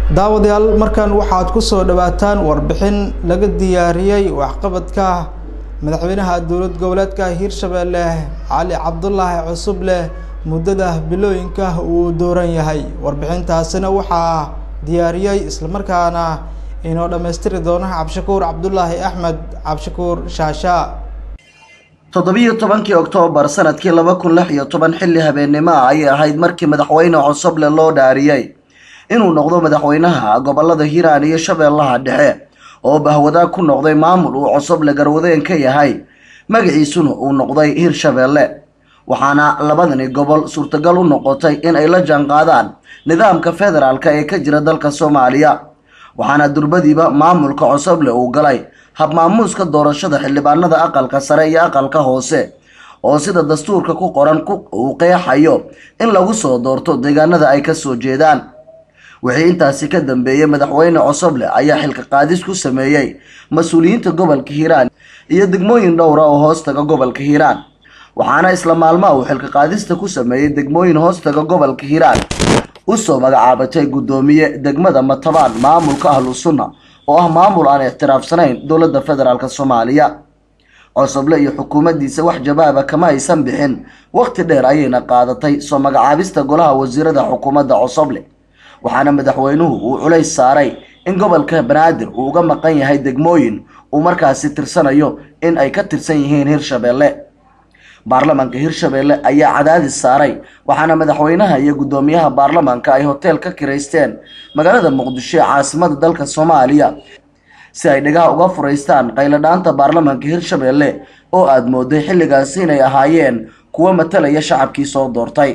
daawadayaal markan waxaad ku soo dhawaataan warbixin laga diyaariyey waxqabadka madaxweynaha dowlad goboleedka hiirshabeelle cali cabdulaahi cusubleh muddada bilooyinka uu dooran yahay warbixintaasina waxaa diyaariyey islamarkaana inoo dhammaystiri doona cabdishakuur cabdulaahi axmed cabdishakuur shaasha toddobiyo tobankii oktoobar sanadkii laba kun lix iyo toban xilli habeennimo ah ayay ahayd markii madaxweyne cusuble loo dhaariyey inuu noqdo madaxweynaha gobolada hiiraan iyo shabeellaha dhexe oo bahwadaag ku noqday maamul uu cusuble garwadeen ka yahay magaciisuna uu noqday hiirshabeelle waxaana labadani gobol suurtagal u noqotay in ay la jaanqaadaan nidaamka federaalka ee ka jira dalka soomaaliya waxaana durbadiiba maamulka cusuble uu galay habmaamuuska doorashada xildhibaanada aqalka sare iyo aqalka hoose oo sida dastuurka ku qoran uu qeexayo in lagu soo doorto deegaanada ay kasoo jeedaan wixii intaasi ka dambeeyey madaxweyne cusuble ayaa xilka qaadis ku sameeyey mas-uuliyiinta gobolka hiiraan iyo degmooyin dhowra oo hoostaga gobolka hiiraan waxaana isla maalmaha uu xilka qaadista ku sameeyey degmooyin hoostaga gobolka hiiraan usoo magacaabatay guddoomiye degmada matabaan maamulka ahlu sunna oo ah maamul aan ixtiraafsanayn dowladda federaalk soomaaliya cusuble iyo xukuumaddiisa wax jawaaba kama aysan bixin waqti dheer ayayna qaadatay soo magacaabista golaha wasiirada xukuumadda cusuble waxaana madaxweynuhu uu culays saaray in gobolka banaadir uu uga maqan yahay degmooyin uu markaasi tirsanayo in ay ka tirsan yihiin hirshabeelle baarlamaanka hirshabeelle ayaa cadaadis saaray waxaana madaxweynaha iyo guddoomiyaha baarlamaanka ay hoteel ka kiraysteen magaalada muqdisho ee caasimada dalka soomaaliya si ay dhagaha uga furaystaan qayladhaanta baarlamaanka hirshabeelle oo aada mooday xilligaasi inay ahaayeen kuwo matalaya shacabkii soo doortay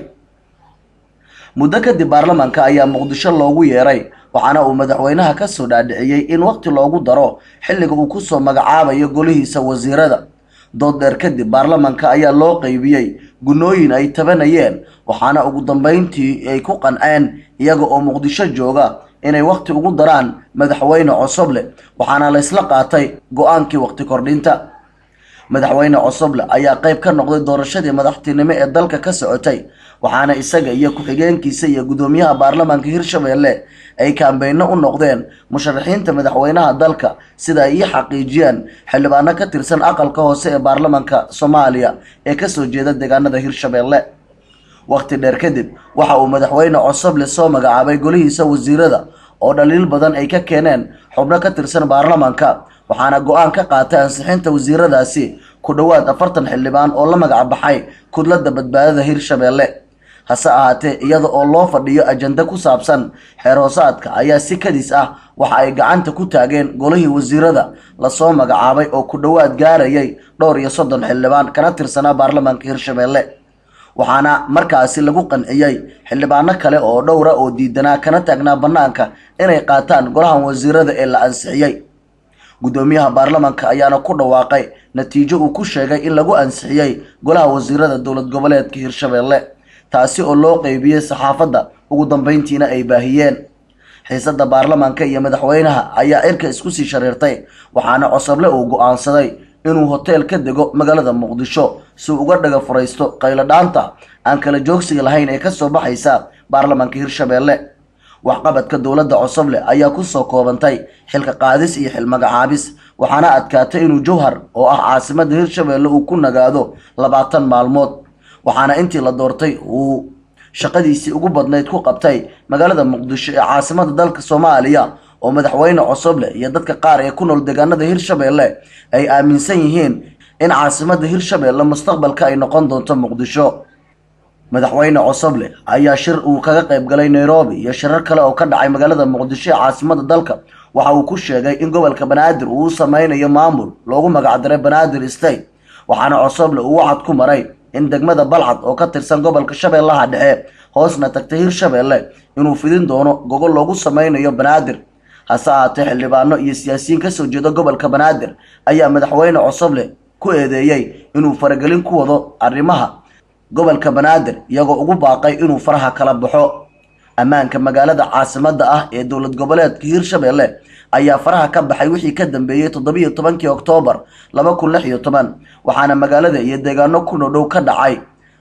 muddo kadib baarlamaanka ayaa muqdisho loogu yeeray waxaana uu madaxweynaha kasoo dhaadhiciyey in waqti loogu daro xilliga uu kusoo magacaabayo golihiisa wasiirada dood dheer kadib baarlamaanka ayaa loo qeybiyey gunnooyin ay tabanayeen waxaana ugu dambeyntii ay ku qanceen iyaga oo muqdisho jooga inay waqti ugu daraan madaxweyne cusuble waxaana laysla qaatay go-aankii waqti kordhinta madaxweyne cusuble ayaa qeyb ka noqday doorashadii madaxtinimo ee dalka ka socotay waxaana isaga iyo ku-xigeenkiisa iyo guddoomiyaha baarlamaanka hirshabeelle ay kaambeyno u noqdeen musharaxiinta madaxweynaha dalka sida ay ii xaqiijiyeen xildhibaano ka tirsan aqalka hoose ee baarlamaanka soomaaliya ee kasoo jeeda deegaanada hirshabeelle waqti dheer kadib waxa uu madaxweyne cusuble soo magacaabay golihiisa wasiirada oo dhaliil badan ay ka keeneen xubno ka tirsan baarlamaanka waxaana go-aan ka qaatay ansixinta wasiiradaasi ku dhowaad afartan xildhibaan oo la magac baxay kudladda badbaadada hirshabeelle hase ahaatee iyada oo loo fadhiyo ajanda ku saabsan xeer hoosaadka ayaa si kadis ah waxa ay gacanta ku taageen golihii wasiirada lasoo magacaabay oo ku dhowaad gaarayay dhowr iyo soddon xildhibaan kana tirsanaa baarlamaanka hirshabeelle waxaana markaasi lagu qanciyey xildhibaano kale oo dhowra oo diidanaa kana taagnaa bannaanka inay qaataan golahan wasiirada ee la ansixiyey guddoomiyaha baarlamaanka ayaana ku dhawaaqay natiijo uu ku sheegay in lagu ansixiyey golaha wasiirada dowlad goboleedka hirshabeelle taasi oo loo qeybiyey saxaafadda ugu dambeyntiina ay baahiyeen xiisada baarlamaanka iyo madaxweynaha ayaa cirka isku sii shareertay waxaana cosoble uu go-aansaday inuu hoteel ka dego magaalada muqdisho si uga dhaga furaysto qayladhaanta aan kala joogsiga lahayn ee kasoo baxaysa baarlamaanka hirshabeelle waxqabadka dowladda cusuble ayaa kusoo koobantay xilka qaadis iyo xil magacaabis waxaana adkaatay inuu jowhar oo ah caasimada hirshabeelle uu ku nagaado labaatan maalmood waxaana intii la doortay uu shaqadiisii ugu badnayd ku qabtay magaalada muqdisho ee caasimada dalka soomaaliya oo madaxweyne cusuble iyo dadka qaar ee ku nool deegaanada hirshabeelle ay aaminsan yihiin in caasimada hirshabeelle mustaqbalka ay noqon doonto muqdisho madaxweyne cusuble ayaa shir uu kaga qayb galay nairobi iyo shirar kale oo ka dhacay magaalada muqdisho ee caasimada dalka waxa uu ku sheegay in gobolka banaadir uu u sameynayo maamul loogu magacdaray banaadir state waxaana cusuble uu wacad ku maray in degmada balcad oo ka tirsan gobolka shabeellaha dhexe hoosna tagtay hirshabeelle inuu fidin doono gogol loogu sameynayo banaadir hase ahaatee xildhibaano iyo siyaasiyiin kasoo jeeda gobolka banaadir ayaa madaxweyne cusuble ku eedeeyey inuu faragelin ku wado arrimaha gobolka banaadir iyagoo ugu baaqay inuu faraha kala baxo ammaanka magaalada caasimada ah ee dowlad goboleedka hirshabeelle ayaa faraha ka baxay wixii ka dambeeyey toddobiyo tobankii oktoobar laba kun lix iyo toban waxaana magaalada iyo deegaano ku nodhow ka dhacay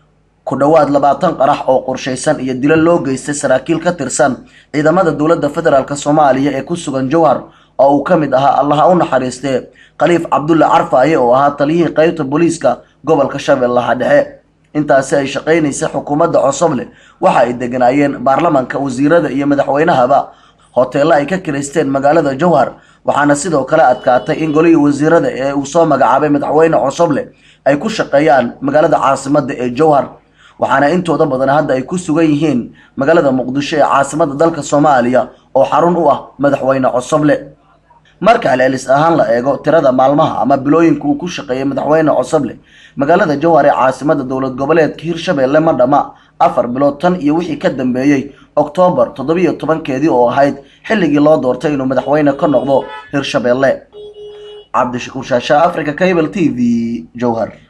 ku dhowaad labaatan qarax oo qorshaysan iyo dilo loo geystay saraakiil ka tirsan ciidamada dowladda federaalk soomaaliya ee ku sugan jowhar oo uu ka mid ahaa allaha u naxariistee khaliif cabdulle carfaaye oo ahaa taliyihii qeybta booliiska gobolka shabeellaha dhexe intaasi ay shaqaynaysa xukuumadda cosoble waxa ay deganaayeen baarlamanka wasiirada iyo madaxweynahaba hoteello ay ka kiraysteen magaalada jowhar waxaana sidoo kale adkaatay in golihii wasiirada ee uu soo magacaabay madaxweyne cosoble ay ku shaqeeyaan magaalada caasimadda ee jowhar waxaana intooda badan hadda ay ku sugan yihiin magaalada muqdisho ee caasimada dalka soomaaliya oo xarun u ah madaxweyne cosoble marka celcelis ahaan la eego tirada maalmaha ama bilooyinka uu ku shaqeeyay madaxweyne cosoble magaalada jowhar ee caasimada dowlad goboleedka hirshabeelle ma dhama afar bilood tan iyo wixii ka dambeeyey oktoobar toddobiyo tobankeedii oo ahayd xilligii loo doortay inuu madaxweyne ka noqdo hirshabeelle cabdishakuur shaasha africa cable t v jowhar